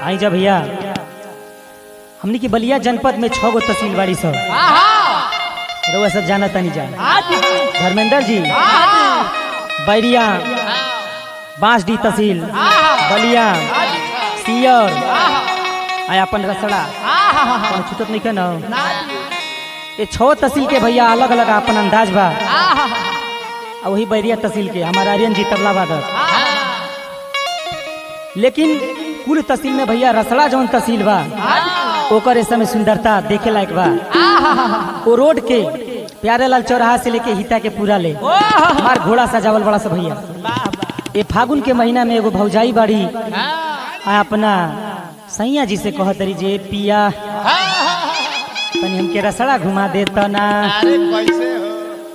आई जा भैया हमनी की बलिया जनपद में छह गो तहसील बाड़ी सब रउआ सब जाना तनी जा धर्मेंद्र जी बैरिया बांसडी तहसील बलिया सियर आया अपन रसड़ा कौनो छूटत नहीं ना ये छह तहसील के भैया अलग अलग अपन अंदाज बा आ वही बैरिया तहसील के हमारा आर्यन जी तबला वादक लेकिन कुल तहसील में भैया रसड़ा जौन तहसील बा ओकर इस समय सुंदरता देखे लायक बा वो रोड के प्यारे लाल चौराहा से लेके हिता के पूरा ले हमार घोड़ा सजावल बड़ा सा भैया ये फागुन के महीना में एगो भौजाई बाड़ी आ अपना सैया जी से कहत रही जे पिया तनी हमके रसड़ा घुमा दे तो ना अरे कैसे हो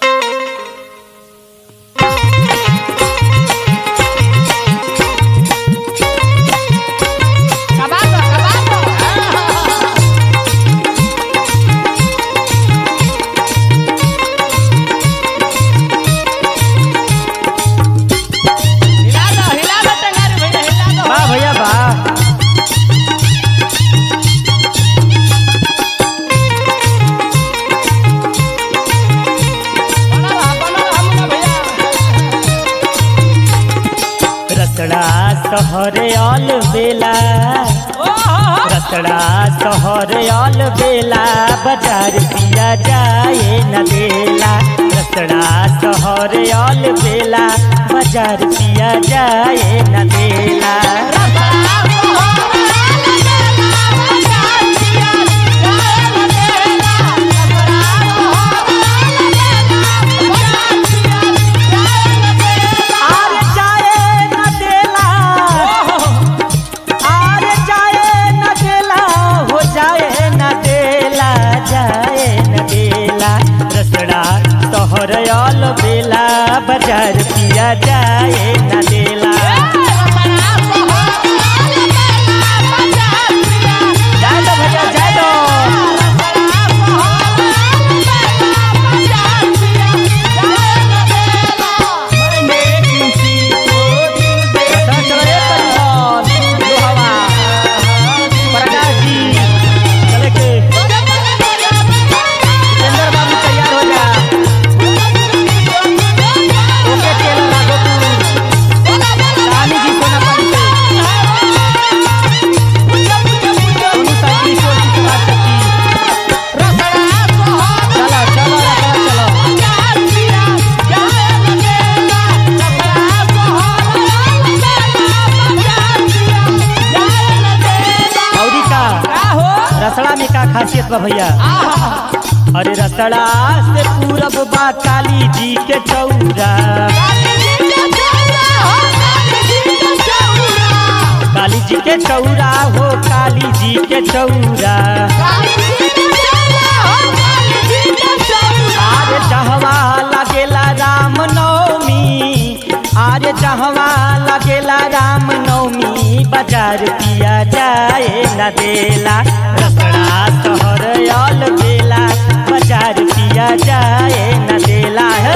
वाह भैया वाह रसड़ा सहरे ऑल बेला रसड़ा सहरे ऑल बेला बाजार पिया जाए न देला रसड़ा सहरे ऑल बेला बाजार पिया जाए न देला आर जाए न देला आर जाए न देला हो जाए न देला जाए न देला रसड़ा तोहर ऑल बेला बाजार पिया जाए न देला जाए दो भैया जाए दो रसड़ा चलो रे परिवार लो हवा प्रकाश जी चले के जितेंद्र बाबू तैयार हो जा ओके तेल लागो तू रानी जी सोना पानी से दोनों साइकिल स्टोर की बात करती चलो चलो रसड़ा चलो औरी का रसड़ा में का खासियत बा भैया अरे रसड़ा से पूरब बा काली जी के चौरा काली जी के चौरा हो काली जी के चौरा आरे जहवा लगेला राम नवमी आरे जहवा लगेला राम नवमी बाजार पिया जाए न देला रसड़ा शहर ऑल बेला बाजार पिया जाए न देला हे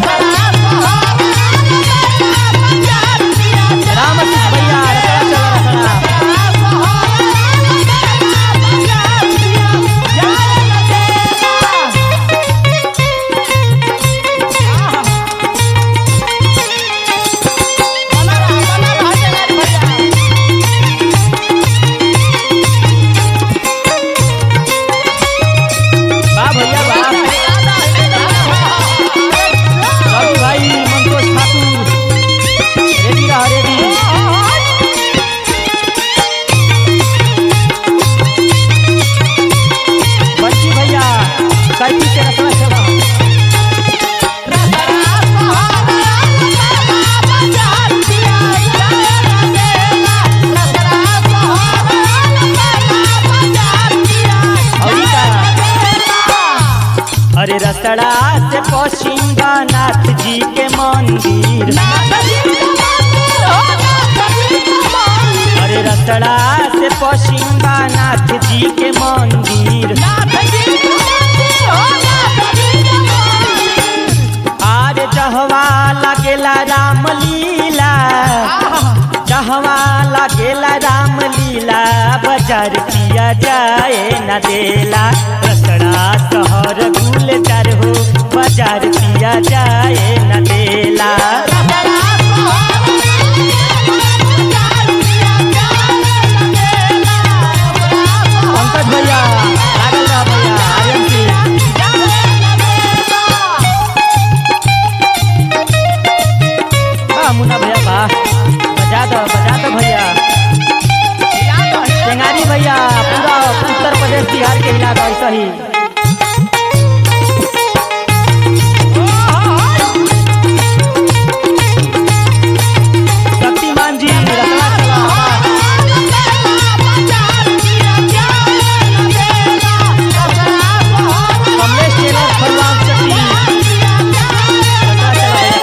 राम कृष्ण भैया रसड़ा चलो रसड़ा वाह भैया वाह रवि भाई मंतोष ठाकुर रेडी रहा रेडी बच्ची भैया साइकिल से रसना चला औरी का अरे रसड़ा से पश्चिम नाथ जी के मंदिर अरे रसड़ा से पश्चिम नाथ जी के मंदिर आरे जहवा लगेला राम लीला जहवा लगेला राम लीला बाजार पिया जाए न देला रसड़ा शहर गुलजार हो बाजार पिया जाए न देला पंकज भैया लागल रह भैया आर्यन सिंह वाह मुन्ना भैया वाह बजा दो बजा दो भैया टेंगारी भैया पूरा उत्तर प्रदेश बिहार के हिला दो ऐसा ही शक्तिमान जी रतला चला वाह। कमलेश टेलर फरवान चट्टी रतला चला भैया,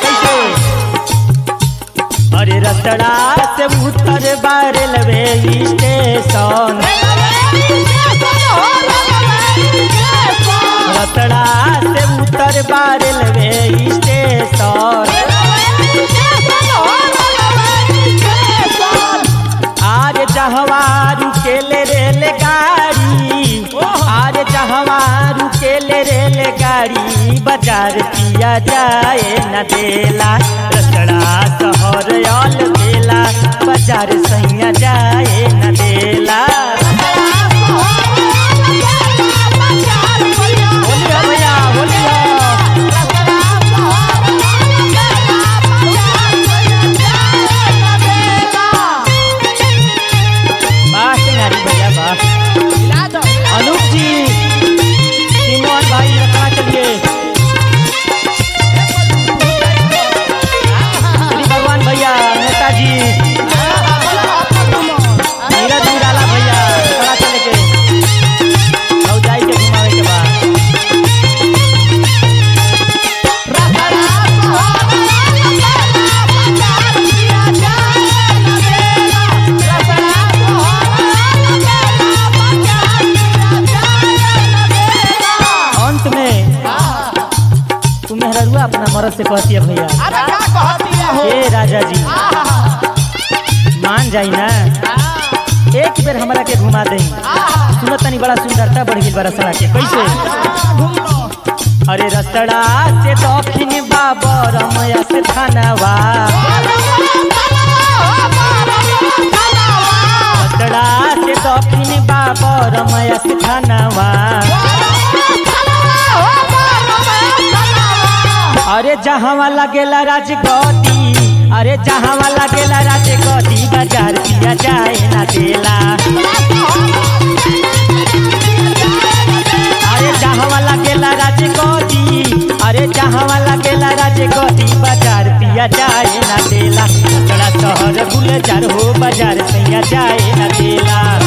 कैसे अरे रतड़ा से उत्तर बार लवे स्टेशन रतड़ा से उत्तर बार लवे स्टेशन आज जहवा रुकेले रेल गाड़ी आज जहवा रुकेले रेल गाड़ी बाजार पिया जाए न देला रसड़ा शहर अल बेला बाजार सैया जाए न देला बोलिए भैया बोलिए वाह टेंगारी भैया वाह अनूप जी सिमोन भाई रखना चलिए श्री भगवान भैया नेताजी नीरज निराला भैया रखना चले के और जाई के घुमावे के बाद अंत में तू मेहरुआ अपना मरद से कहती है भैया हे राजा जी मान जाई ना एक बेर हमरा के घुमा दे सुनत तनी बड़ा सुंदरता बढ़ गई बड़ा सला के कैसे अरे रसड़ा से दक्षिण बाबर मया से थानावा रसड़ा से दक्षिण बाबर मया से थानावा अरे जहाँ लगेला राजगदी अरे जहाँ लगेला राजगदी बाजार पिया जाए ना देला अरे जहाँ लगेला राजगदी अरे जहाँ लगेला राजगदी बाजार पिया जाए ना देला बड़ा शहर गुलजार हो बाजार सैया जाए ना देला